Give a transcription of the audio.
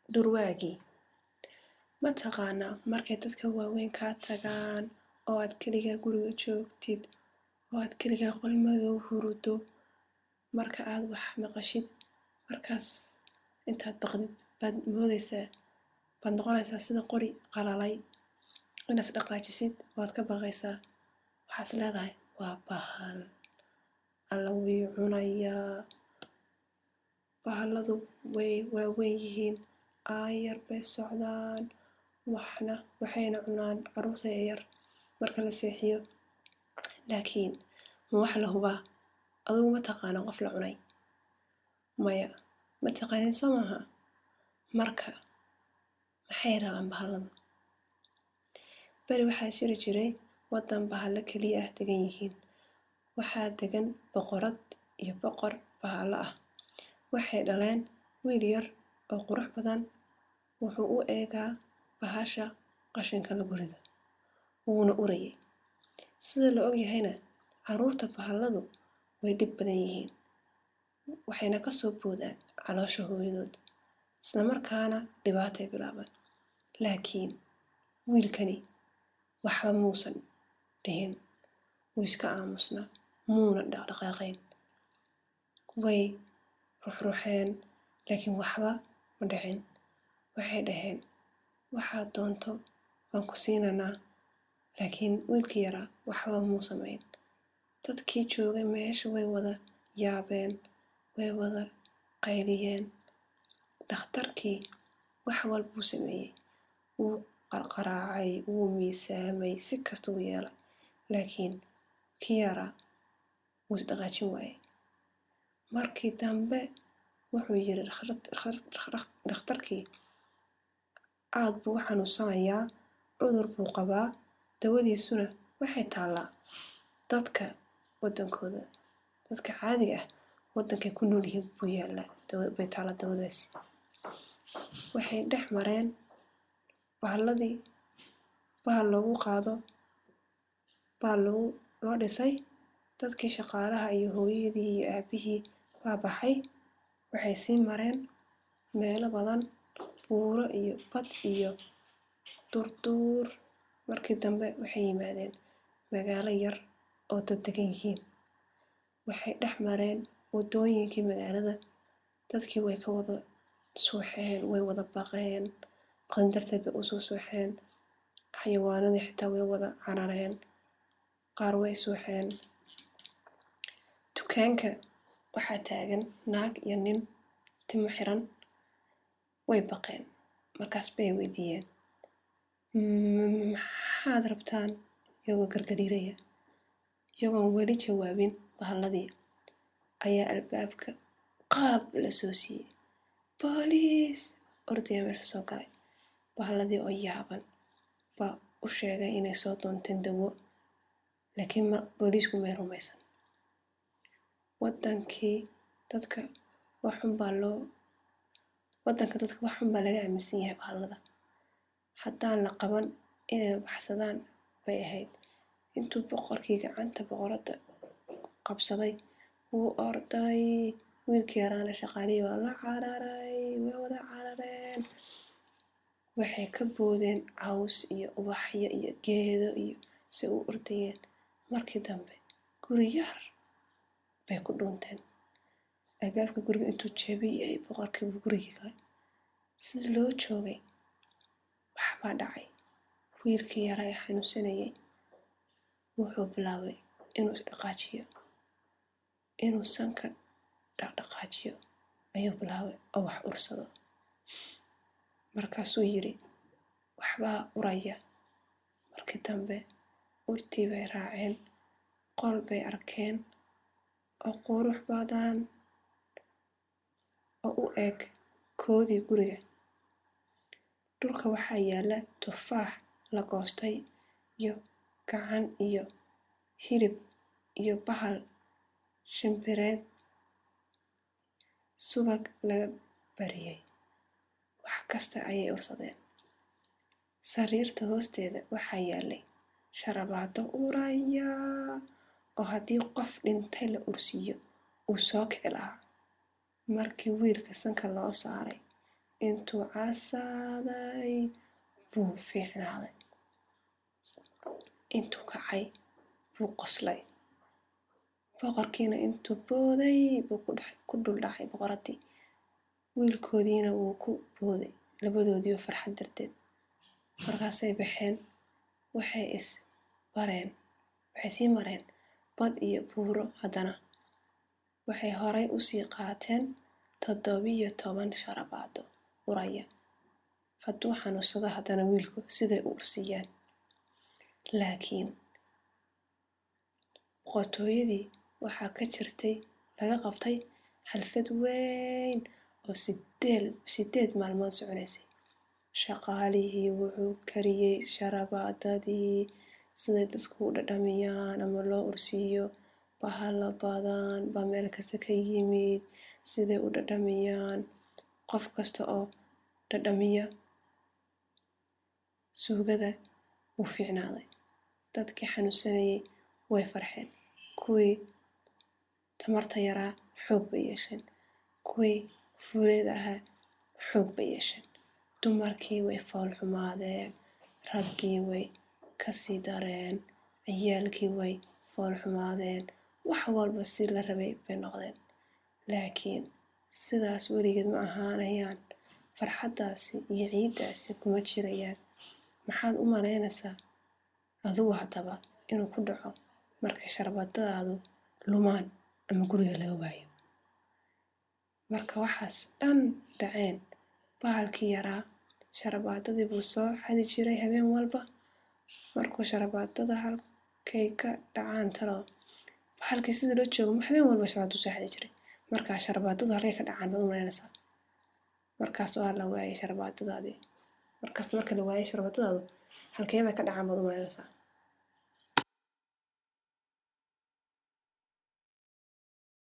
dhurwaagii ma taqaanaa markay dadka waaweyn kaa tagaan oo aad keligaa guriga joogtid oo aad keligaa qol madow huruddo marka aad wax maqashid markaas intaad baqdid baad moodaysaa baad noqonaysaa sida qori qalalay inaad isdhaqaajisid waad ka baqaysaa waxaad is leedahay waa bahal alla wuu cunayaa bahalladu way waaweyn yihiin aayar bay socdaan waxna waxayna cunaan carruurta yaryar marka la seexiyo laakiin ma wax la hubaa adigu ma taqaana qof la cunay maya ma taqaanin soo maaha marka maxay rabaan bahalladu beri waxaa jiri jiray waddan bahallo keliya ah degan yihiin waxaa degan boqorad iyo boqor bahallo ah waxay dhaleen wiil yar oo qurux badan wuxuu u eegaa bahasha qashinka lagu rido wuuna urayay sida la ogyahayna carruurta bahalladu way dhib badan yihiin waxayna ka soo boodaan caloosha hooyadood isla markaana dhibaatay bilaabaan laakiin wiilkani waxba muusan dhihin wuu iska aamusnaa muuna dhaqdhaqaaqayn way ruxruxeen laakiin waxba ma dhicin waxay dhaheen waxaad doonto waan ku siinanaa laakiin wiilkii yaraa waxba muu samayn dadkii joogay meesha way wada yaabeen way wada qayliyeen dhakhtarkii wax walbuu sameeyey wuu qarqaraacay wuu miisaamay si kasta u yeelay laakiin kii yaraa wuu isdhaqaajin waayey markii dambe wuxuu yiri dhakhtarkii aad buu u xanuunsanayaa cudur buu qabaa dawadiisuna waxay taallaa dadka waddankooda dadka caadiga ah waddankay ku nool yihiin buu yaallaa bay taallaa dawadaasi waxay dhex mareen bahalladii bahal loogu qaado baa lagu loo dhisay dadkii shaqaalaha iyo hooyadii iyo aabihii baa baxay waxay sii mareen meelo badan buuro iyo bad iyo durduur markii dambe waxay yimaadeen magaalo yar oo dad degan yihiin waxay dhex mareen waddooyinkii magaalada dadkii way ka wada suuxeen way wada baqeen qandartay bay usoo suuxeen xayawaanadii xitaa way wada carareen qaar way suuxeen dukaanka waxaa taagan naag iyo nin timo xiran way baqeen markaas bay weydiiyeen maxaad rabtaan iyagoo gargariiraya iyagoon weli jawaabin bahalladii ayaa albaabka qaab la soo siiyey booliis ordaya meesha soo galay bahalladii oo yaaban baa u sheegay inay soo doonteen dawo laakiin booliisku may rumaysan wadankii dadka waxun baa loo waddanka dadka waxun baa laga aaminsan yahay bahallada haddaan la qaban inay baxsadaan bay ahayd intuu boqorkii gacanta boqoradda qabsaday wuu orday wiilkii yaraana shaqaalihii waa la cararay way wada carareen waxay ka boodeen caws iyo ubaxyo iyo geedo iyo si u ordayeen markii dambe guri yar bay ku dhuunteen albaabka guriga intuu jebiyey boqorkiibu gurigii galay sida loo joogay waxbaa dhacay wiilkii yaraa ee xanuunsanayay wuxuu bilaabay inuu isdhaqaajiyo inuu sanka dhaqdhaqaajiyo ayuu bilaabay oo wax ursado markaasuu yiri waxbaa uraya markii dambe urtii bay raaceen qol bay arkeen oo qurux badan oo u eg koodii guriga dhulka waxaa yaala tufaax la goostay iyo gacan iyo hilib iyo bahal shimbireed subag laga bariyey wax kasta ayay ursadeen sariirta hoosteeda waxaa yaalay sharabaado uraya oo haddii qof dhintay la ursiiyo uu soo kici lahaa markii wiilka sanka loo saaray intuu casaaday buu fiicnaaday intuu kacay buu qoslay boqorkiina intuu booday buu ku dul dhacay boqoraddii wiilkoodiina wuu ku booday labadoodiioo farxad darteed markaasay baxeen waxay is bareen waxay sii mareen bad iyo buuro haddana waxay horay usii qaateen toddobiyo toban sharabaado uraya hadduu xanuunsado haddana wiilku siday u ursiiyaan laakiin boqortooyadii waxaa ka jirtay laga qabtay xalfad weyn oo sideed sideed maalmood soconaysay shaqaalihii wuxuu kariyey sharabaadadii siday dadku u dhadhamiyaan ama loo ursiiyo bahalo badan baa meel kasta ka yimid siday u dhadhamiyaan qof kasta oo dhadhamiya suugada wuu fiicnaaday dadkii xanuunsanayay way farxeen kuwii tamarta yaraa xoog bay yeesheen kuwii fuuleeda ahaa xoog bay yeesheen dumarkii way fool xumaadeen raggii way kasii dareen ciyaalkii way fool xumaadeen wax walba si la rabay bay noqdeen laakiin sidaas weligeed ma ahaanayaan farxaddaasi iyo ciiddaasi kuma jirayaan maxaad u malaynaysaa adigu haddaba inuu ku dhaco marka sharbadadaadu lumaan ama guriga laga waayo marka waxaas dhan dhaceen bahalkii yaraa sharabaadadii buu soo xadi jiray habeen walba markuu sharabaadada halkay ka dhacaan talo bahalkii sidii loo joogo habeen walba sharabaaduu soo xadi jiray markaa sharabaadadu halkay ka dhacaan baad u malaynaysaa markaas waa la waayay sharabaadadaadii markasta marka la waayay sharabaadadaadu halkee bay ka dhacaan baad u malaynaysaa